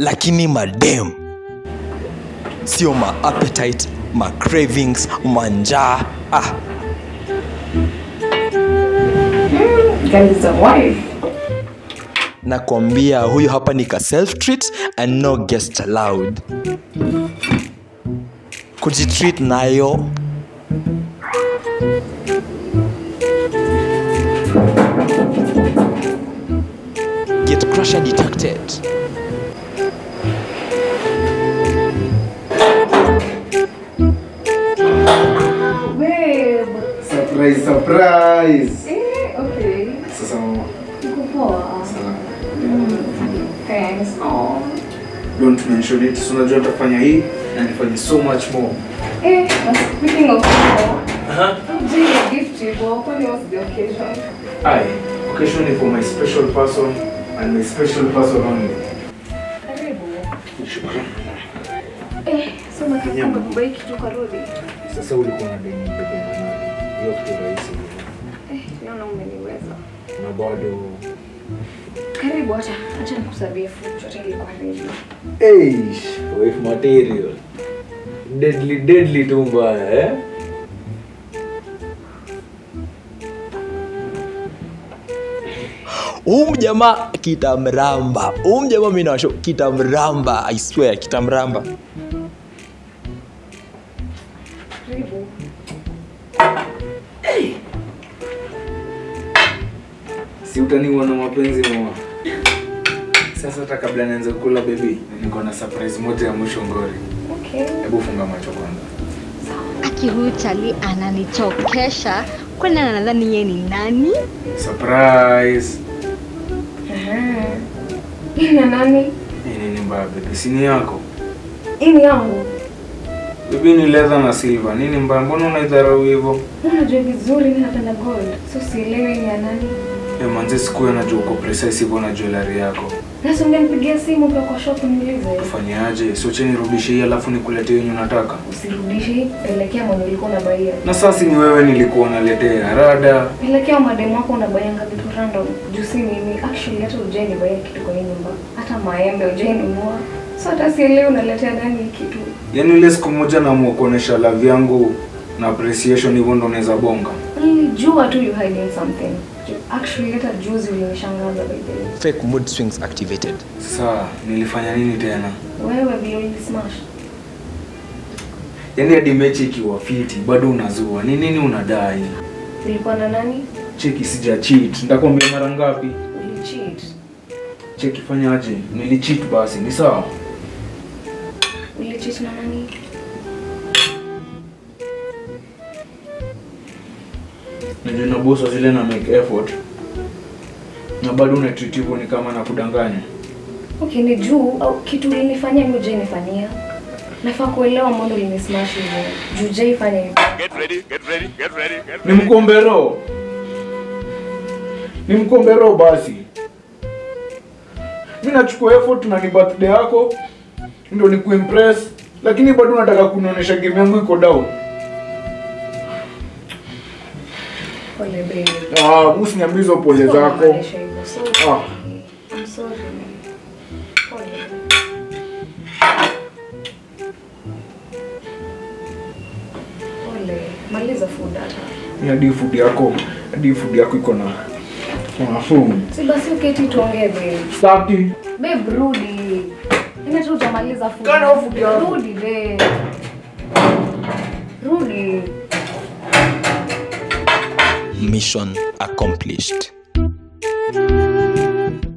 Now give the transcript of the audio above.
lakini madem sio ma appetite ma cravings manjaa ah, Girl is a wife. nakwambia huyu hapa ni ka self treat and no guest allowed kujitreat nayo get crusher detected Babe. Surprise, surprise. Eh, okay. Sasa mama, Uko poa. sana. Thanks. Oh. Don't mention it. So unajua nitafanya hii na nifanye so much more. Eh, but speaking of poa. Je, gift hivyo, kwani what's the occasion? Aye, occasion is for my special person and my special person only. Karibu. Shukrani. Eh, so Nyama. nakapanga kubai kitu karudi. Sasa ulikuwa na deni mbele na nani? Hiyo kitu rahisi. Eh, naona umeniweza. Na bado Karibu acha, acha nikusabie food, chote ilikuwa ready. Eish, wife material. Deadly, deadly tu mbaya eh? huu jamaa kitamramba huu jamaa mi nawasho kitamramba i swear kitamramba Karibu. si utaniwa na mapenzi mama. Sasa hata kabla nianze kula baby, niko na surprise moja ya mwisho ngori. Okay. Hebu funga macho kwanza. aki huyu chali ananichokesha kwani anadhani yeye ni nani Surprise. Aha. Hii ni nani? Hii nini mbaya baby? Si ni yako? Hii ni yangu. Baby ni leather na silver. Nini mbaya? Mbona unaidharau hivyo? Unajua vizuri mimi napenda gold. So sielewi ni ya nani. Eh, manze siku najua uko precise hivyo na jewelry yako. Sasa ungenipigia simu pia kwa shop niulize. Ufanyaje? Si uche nirudishe hii alafu nikuletee yenye unataka. Usirudishe, pelekea mwenye ulikuwa unabaia. Na sasa ni wewe nilikuwa naletea rada. Pelekea mademu wako unabaianga vitu random. Juu si mimi. Actually hata ujai nibaia kitu kwa hii nyumba. Hata maembe ujai nunua. So hata sielewi unaletea nani hii kitu. Yaani ile siku moja naamua kuonesha love yangu na appreciation hivyo ndo unaweza bonga. Nilijua tu you hiding something. Actually hata juzi ulinishangaza by the way. fake mood swings activated Sasa nilifanya nini tena? Wewe vile ulismash. Yaani hadi mechi ikiwa fiti bado unazua. Ni nini unadai? Ulikuwa na nani? Cheki sija cheat. Nitakwambia mara ngapi? Ulicheat. Cheki fanyaje? Nilicheat basi. Ni sawa? Ulicheat na nani? Najua na boss zile na make effort. Na bado una treat hivyo ni kama na kudanganya. Okay, ni juu au kitu ulinifanyia mimi uje nifanyia. Nafaa kuelewa mbona ulinismash hivyo. Juu je ifanye hivyo. Ni mkombero. Ni mkombero basi. Mimi nachukua effort na ni birthday yako ndio ni kuimpress lakini bado unataka kunionyesha game yangu iko down. Pole baby. Ah, usiniambie hizo pole Sikuwa zako. namaanisha hivyo. So, Ah. I'm sorry. Pole. Pole. Maliza food hata. Ni hadi food yako, hadi food yako iko na nafuu. Si basi uketi tuongee babe. Staki. Babe rudi. Ina tu hujamaliza food. Kana hiyo food yako. Rudi babe. Rudi. mission accomplished